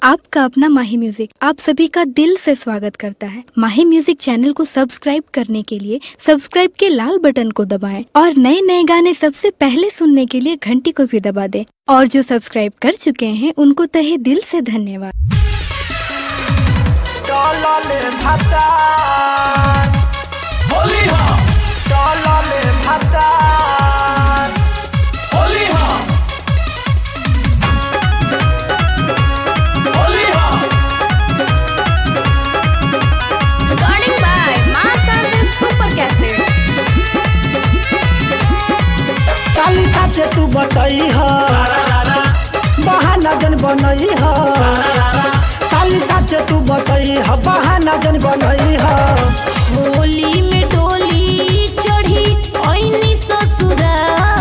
आपका अपना माही म्यूजिक आप सभी का दिल से स्वागत करता है माही म्यूजिक चैनल को सब्सक्राइब करने के लिए सब्सक्राइब के लाल बटन को दबाएं और नए नए गाने सबसे पहले सुनने के लिए घंटी को भी दबा दें और जो सब्सक्राइब कर चुके हैं उनको तहे दिल से धन्यवाद চললে ভাতার होली हाँ চললে ভাতার होली हाँ होली हाँ Recording by Master the Super Cassette. साली साचे तू बतई ह बहाना जन बनई ह साली साचे तू बतई ह बहाना जन बनई ह होली में डोली चढ़ी ऐनी ससुरा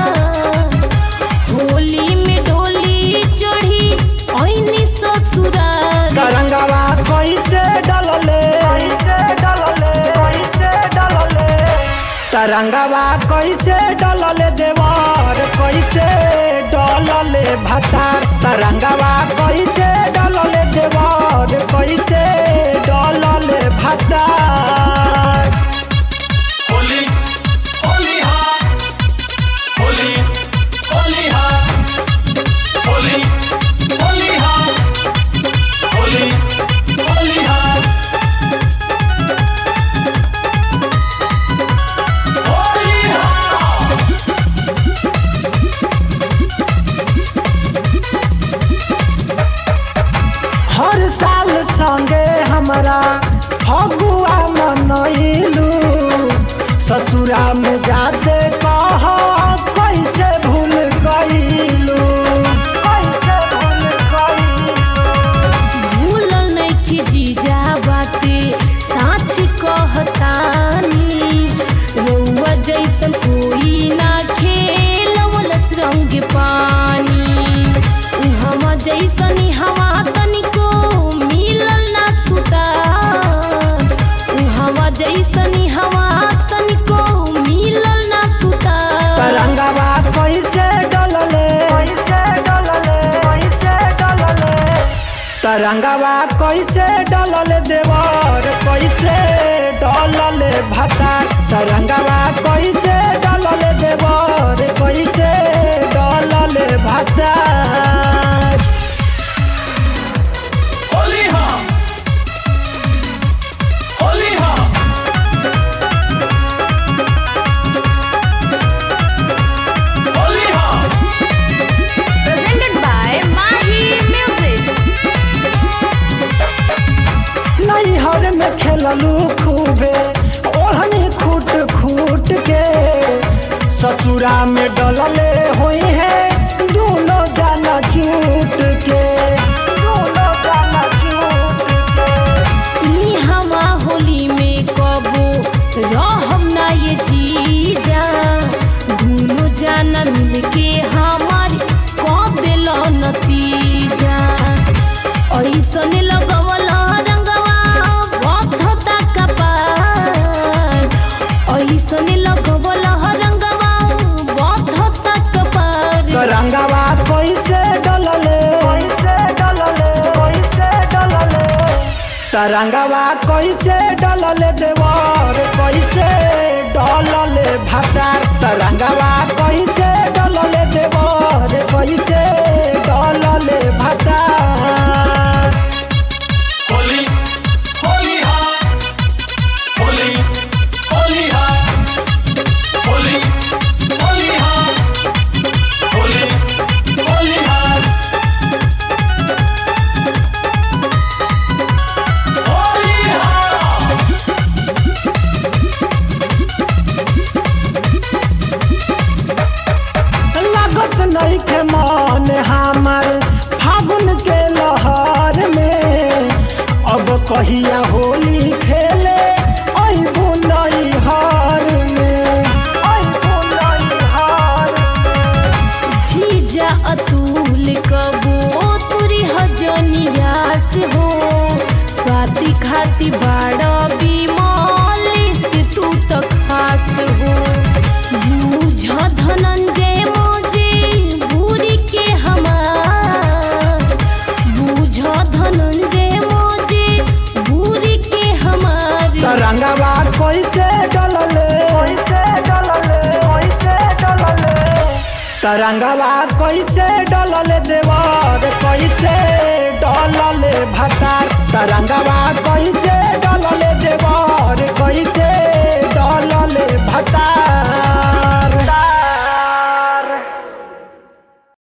होली में डोली चढ़ी ऐनी ससुरा तरंगवा कैसे डलले कैसे डलले कैसे डलले तरंगवा कैसे डलले देवर कैसे डलले भतार तरंगवा कैसे डलले देवर कैसे डलले भतार होली होली हाँ होली होली हाँ होली होली हाँ होली होली हाँ होली हाँ हर साल संगे हमरा फगुआ मनैलू ससुरा में जाते कह कैसे भूल गईलू कैसे भूल गईलू भूलल नइखे जीजा बाते साच कहतानी रउआ जैसन कोई ना खेलवलस रंग पानी उहवा जैसन हवा तनिको मिलल ना सुतार उहवा जैसन हवा तनिको मिलल ना सुतार तरंगवा कैसे डलले कैसे डलले कैसे डलले तरंगवा कैसे डलले देवर कैसे डलले भतार तरंगवा कैसे डलले देवर कैसे डलले भतार होली हाँ होली हाँ होली हाँ presented by Mahi Music. नैहर में खेललू खूबे ओढ़नी खूट खूट के ससुरा में डलले हुई है दोनों जाना झूठ के दोनों जाना झूठ के ई हवा होली में कबो रहम ना ये जीजा दुनो जाना मिलके हमार कब दिल नतीजा ऐसन लगवल रंगवा बधता कपार ऐसन लगवल रंगवा बधता कपार तरंगवा कैसे डलले कैसे डलले कैसे डलले तरंगवा कैसे डलले देवर कैसे डलले भतार तरंगवा कैसे डलले देवर कैसे डलले भतार होली होली हाँ होली होली हाँ होली होली हाँ होली होली हाँ होली हाँ लागत नहीं के मन हमर फागुन के लहर में अब कहिया होली खेले अबू नई हार में अबू नई हार जीजा अतुल कबो तुरी हजनियास हो स्वाति खाती बाड़ा बिमली से तू तो खास हो बूझ धनंजय मोजे बुरी के हमार बूझ धन तरंगवा कैसे डलले कैसे डलले कैसे डलले तरंगवा कैसे डलले देवर कैसे डलले भतार तरंगवा कैसे